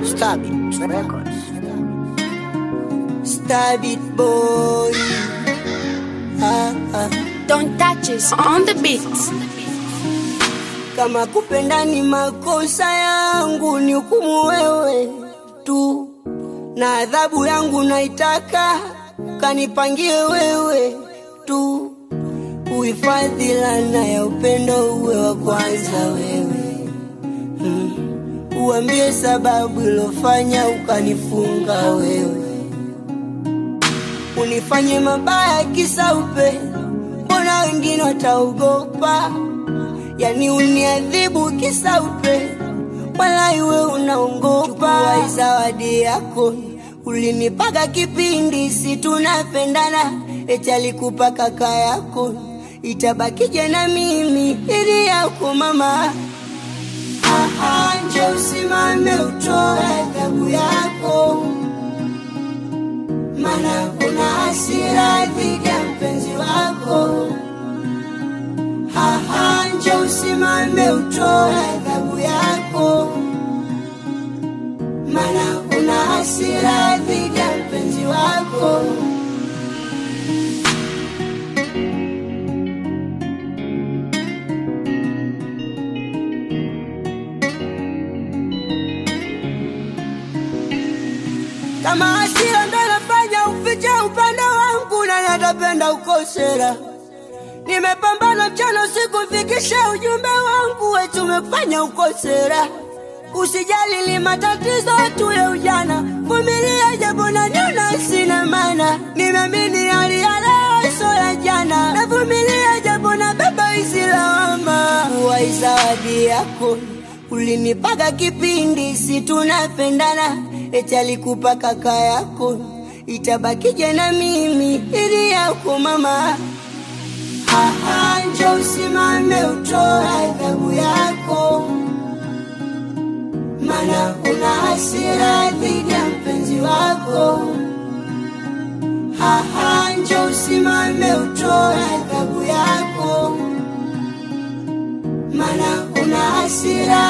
Stabit Records. Stabit boy. Ah, ah. Don't touch us on the beats. Kama kupenda ni makosa yangu, ni hukumu wewe tu, na adhabu yangu naitaka kanipangie wewe tu. Uhifadhi lana ya upendo uwe wa kwanza wewe, mm. Uambie sababu ilofanya ukanifunga wewe, unifanye mabaya kisa upendo, mbona wengine wataogopa? yani uniadhibu kisa upendo, wala iwe unaongopa. Chukua zawadi yako ulinipaka kipindi si tunapendana, eti alikupa kaka yako, itabakije na mimi ili yako mama. Aha, nje usimame utoe adhabu yako, maana kuna hasira dhidi ya mpenzi wako haha, nje usimame utoe adhabu yako, maana kuna hasira dhidi ya mpenzi wako. Kama hasira ndo nafanya ufiche upande wangu, na natapenda ukosera Nimepambana mchana usiku fikisha ujumbe wangu, wetu umefanya ukosera. Usijali li matatizo tu ya ujana, vumilia japo naniona sina maana. Nimeamini hali ya leo sio ya jana, navumilia japo na baba hizi lawama. Uwai zawadi yako ulinipaka kipindi si tunapendana, eti alikupa kaka yako, itabakije na mimi ili yako mama Aha, nje usimame utoe adhabu yako, maana kuna hasira dhidi ya mpenzi wako. Aha, nje usimame utoe adhabu yako, maana kuna hasira